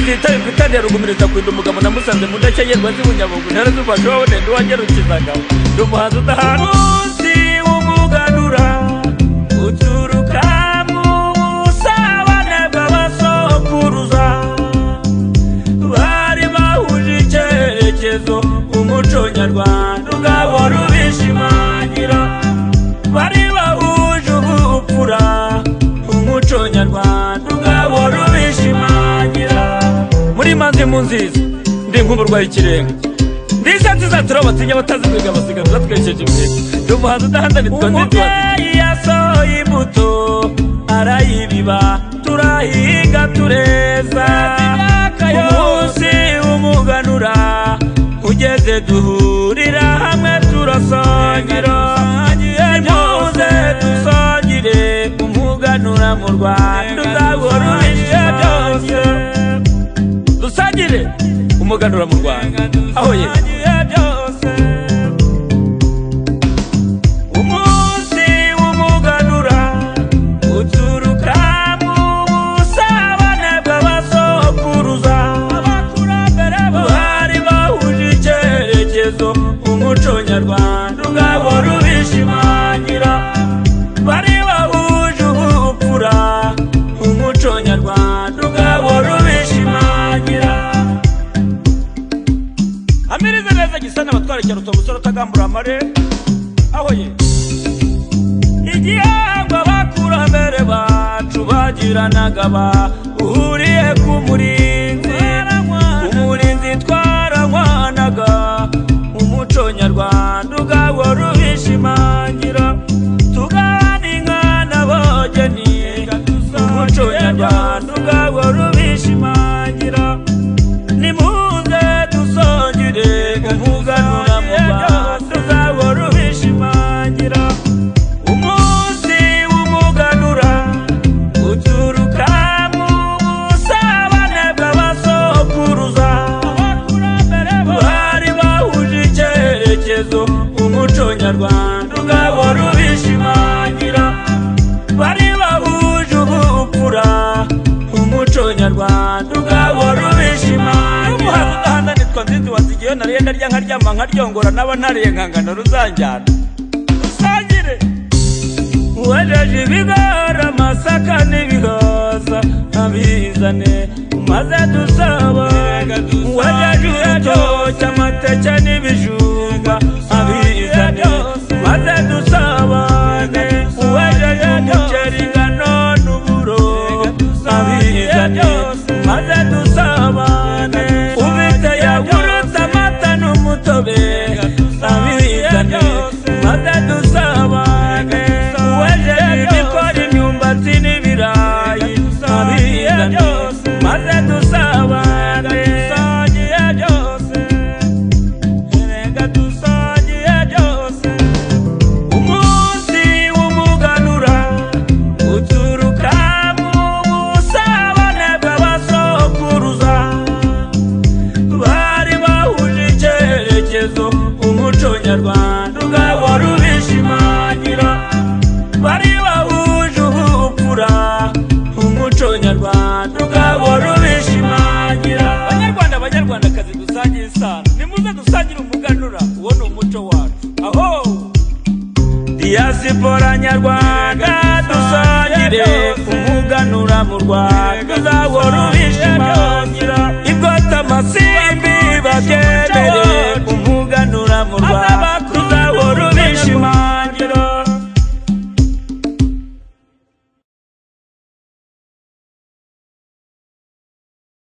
zitaye bitane rugumiriza kwinda umugabo namusanze mu ndashya yerwa z'ibunyabugu ntara z'ubasha wabonende wangerukizagabo ndi umuhanzi udahanuzi w'umuganura uturuka mu busabane bw'abasokuruza bari bahuje icyerekezo umuco nyarwanda ugahora ubishimangira bari bahuje ubupfura umuco nyarwanda ugahora ubishimangira muri maze mu nziza ndi nk'umurwayi ikirenga ndisatsi zatura batinya batazimiga abasigaza twesheje imbere ndi umuhanzi udahandanirwa umubyeyi yasohoye imbuto arayibiba turahiga tureza umunsi umuganura ugeze duhurira hamwe turasongira muze dusongire umuganura mu rwanda uzahora uhishe byose dusangire umuganura mu rwanda aho ye umunsi w'umuganura uturuka mu busabane bw'abasokuruza bari bahuje icyerekezo umuco nyarwanda ugahora ubishimangira bari bahuje ubupfura umuco nyarwanda ugahora ubishimangira amirize neza gisana abatwara cyaruta umusore utagambura amare aho ye igihangwa abakurambere bacu bagiranaga bahuriye ku murinzi umurinzi twaranyanaga umuco nyarwanda ugahora ubishimangira tugana inka n'abogeni umuco nyarwanda ugahora ubishimangira nimuze dusongere umuganura mu bantu uzahora ubishimangira umunsi w'umuganura uturuka mu busabane bw'abasokuruza bari bahuje icyerekezo umuco nyarwanda ugahora ubishimangira bari bahuje ubupfura umuco nyarwanda ugahora ubishimangira udahananirwa nzizi wazigiyeho nariye ndarya nkaryama nkaryongora n'aba ntariye nkangana ruzanjyana rusangire wejeje ibigori amasaka n'ibihaza abizane maze dusabane wejeje urutoki amateke n'ibijumba abizane maze dusabane wejeje umuceri ingano n'uburo abizane maze dusabane ufite yawurute amata n'umutobe abizane maze dusabane wejeje ibikora imyumbati n'ibirayi abizane maze dusabane dusangiye byose reka dusangiye byose umunsi w'umuganura uturuka mu busabane bw'abasokuruza bari bahuje icyerekezo umuco nyarwanda ugahora ubishimangira bari bahuje ubupfura umuco nyarwanda ugahora ubishimangira banyarwanda banyarwandakazi dusangiye isano nimuze dusangire umuganura uwo ni umuco wacu aho diyasipora nyarwanda dusangire umuganura mu rwanda uzahora ubishimangira ibwota amasimbi babyemere